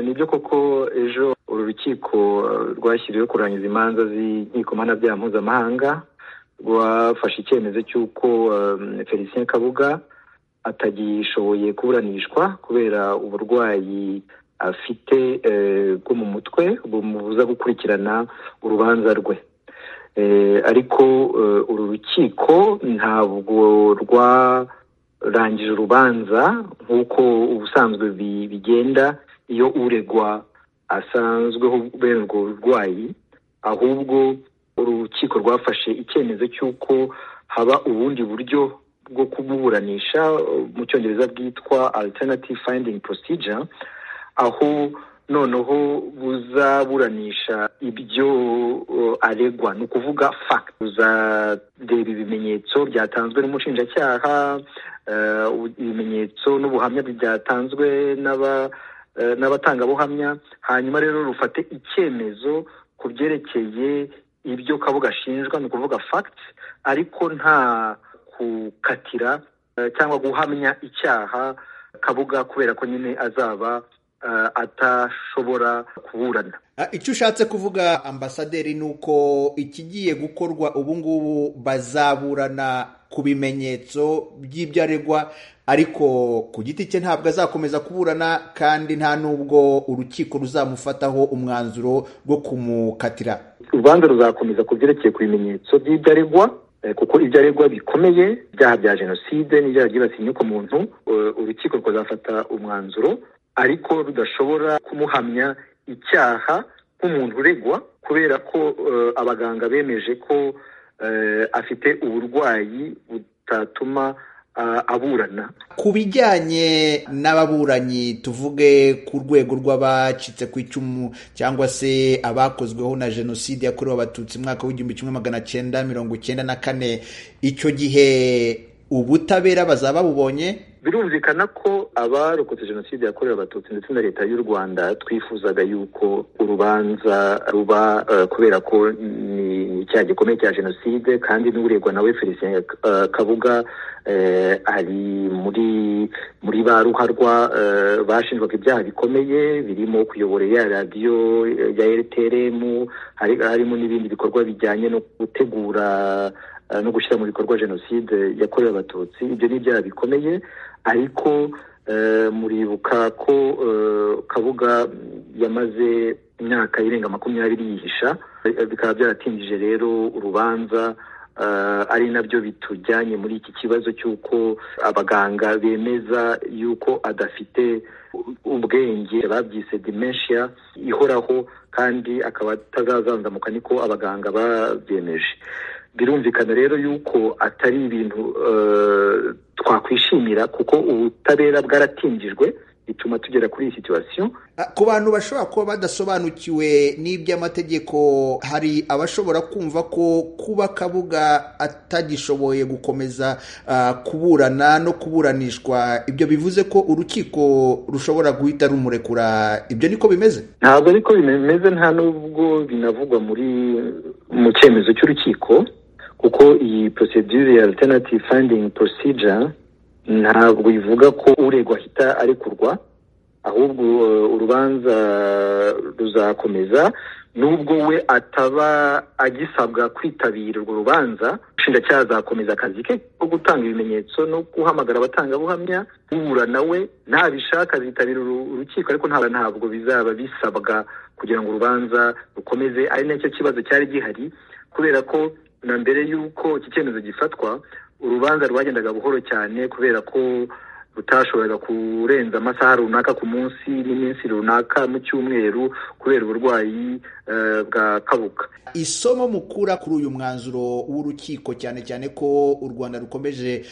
nibyo koko ejo uru rukiko rwashyiriweho kurangiza imanza z'inkiko mpanabyaha mpuzamahanga rwafashe icyemezo cy'uko felicien kabuga atagishoboye kuburanishwa kubera uburwayi afite bwo mu mutwe bumubuza gukurikirana urubanza rwe ariko uru rukiko ntabwo rwarangije urubanza nk'uko ubusanzwe bigenda iyo uregwa asanzweho berwa uburwayi ahubwo urukiko rwafashe icyemezo cy'uko haba ubundi buryo bwo kumuburanisha mu cyongereza bwitwa alternative finding procedure aho noneho buzaburanisha ibyo aregwa ni ukuvuga fact buzareba ibimenyetso byatanzwe n'umushinjacyaha ibimenyetso n'ubuhamya byatanzwe n'aba n'abatangabuhamya hanyuma rero rufate icyemezo ku byerekeye ibyo kabuga ashinjwa ni ukuvuga fact ariko nta gukatira cyangwa guhamya icyaha kabuga kubera ko nyine azaba atashobora kuburana icyo ushatse kuvuga ambasaderi ni uko ikigiye gukorwa ubu ngubu bazaburana ku bimenyetso by'ibyo aregwa ariko ku giti cye ntabwo azakomeza kuburana kandi nta n'ubwo urukiko ruzamufataho umwanzuro wo kumukatira urubanza ruzakomeza ku byerekeye ku bimenyetso by'ibyo aregwa kuko ibyo aregwa bikomeye ibyaha bya jenoside n'ibyaha byibasiye inyoko muntu urukiko rukazafata umwanzuro ariko rudashobora kumuhamya icyaha nk'umuntu uregwa kubera ko abaganga bemeje ko afite uburwayi butatuma aburana ku bijyanye n'ababuranyi tuvuge ku rwego rw'abacitse ku icumu cyangwa se abakozweho na jenoside yakorewe abatutsi mwaka w'igihumbi kimwe magana cyenda mirongo icyenda na kane icyo gihe ubutabera bazaba bubonye birumvikana ko abarokotse jenoside yakorewe abatutsi ndetse na leta y'u rwanda twifuzaga yuko urubanza ruba kubera ko ni icyaha gikomeye cya jenoside kandi n'uregwa nawe felicien kabuga ari muri muri ba ruharwa bashinjwaga ibyaha bikomeye birimo kuyobora ya radiyo ya rtrm harimo n'ibindi bikorwa bijyanye no gutegura no gushyira mu bikorwa jenoside yakorewe abatutsi ibyo ni ibyaha bikomeye ariko muribuka ko kabuga yamaze imyaka irenga makumyabiri yihisha bikaba byaratinjije rero urubanza ari nabyo bitujyanye muri iki kibazo cy'uko abaganga bemeza yuko adafite ubwenge babyise dimenshiya ihoraho kandi akaba atazazanzamuka niko abaganga babyemeje birumvikana rero yuko atari ibintu twakwishimira kuko ubutabera bwaratingijwe bituma tugera kuri iyi situwasiyo ku bantu bashobora kuba badasobanukiwe n'iby'amategeko hari abashobora kumva ko kuba kabuga atagishoboye gukomeza kuburana no kuburanishwa ibyo bivuze ko urukiko rushobora guhita rumurekura ibyo niko bimeze ntabwo ariko bimeze nta n'ubwo binavugwa muri mu cyemezo cy'urukiko kuko iyi porosedire ya alternative finding procedure ntabwo ivuga ko uregwa ahita arekurwa ahubwo urubanza ruzakomeza nubwo we ataba agisabwa kwitabira urwo rubanza ubushinjacyaha azakomeza akazi ke ko gutanga ibimenyetso no guhamagara abatangabuhamya uhura nawe ntabishaka azitabira urukiko ariko ntabwo bizaba bisabwa kugira ngo urubanza rukomeze ari nacyo kibazo cyari gihari kubera ko na mbere y'uko iki cyemezo gifatwa urubanza rwagendaga buhoro cyane kubera ko rutashoboraga kurenza amasaha runaka ku munsi n'iminsi runaka mu cyumweru kubera uburwayi bwa kabuka isomo mukura kuri uyu mwanzuro w'urukiko cyane cyane ko u rwanda rukomeje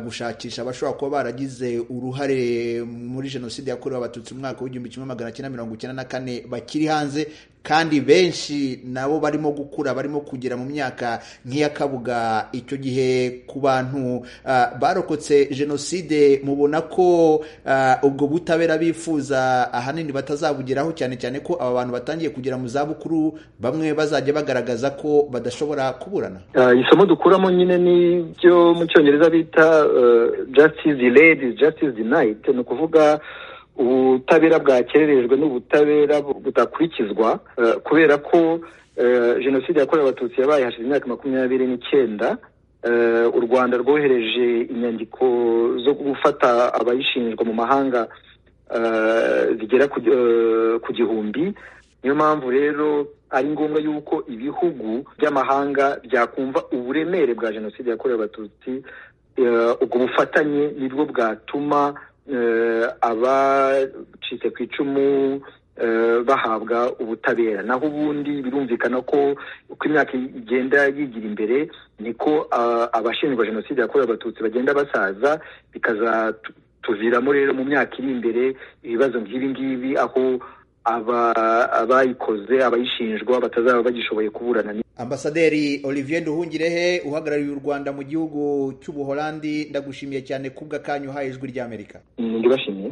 gushakisha abashobora kuba baragize uruhare muri jenoside yakorewe abatutsi mu mwaka w'igihumbi kimwe magana cyenda mirongo icyenda na kane bakiri hanze kandi benshi nabo barimo gukura barimo kugera mu myaka nk'iy'akabuga icyo gihe ku bantu barokotse jenoside mubona ko ubwo butabera bifuza ahanini batazabugeraho cyane cyane ko aba bantu batangiye kugera mu zabukuru bamwe bazajya bagaragaza ko badashobora kuburana isomo dukuramo nyine ni ibyo mu cyongereza bita justice delayed is justice denied ni ukuvuga ubutabera bwakererejwe n'ubutabera budakurikizwa kubera ko jenoside yakorewe abatutsi yabaye hashize imyaka makumyabiri n'icyenda u rwanda rwohereje inyandiko zo gufata abayishinjwa mu mahanga zigera ku gihumbi niyo mpamvu rero ari ngombwa yuko ibihugu by'amahanga byakumva uburemere bwa jenoside yakorewe abatutsi ubwo bufatanye nibwo bwatuma abacitse ku icumu bahabwa ubutabera naho ubundi birumvikana ko uko imyaka igenda yigira imbere niko abashinjwa jenoside yakorewe abatutsi bagenda basaza bikazatuviramo rero mu myaka iri imbere ibibazo nk'ibi ngibi aho abayikoze abayishinjwa batazaba bagishoboye kuburana ambasaderi olivier duhungirehe uhagarariye u rwanda mu gihugu cy'ubuholandi ndagushimiye cyane kubw'akanya uhaye ijwi ry'amerika ndibashimiye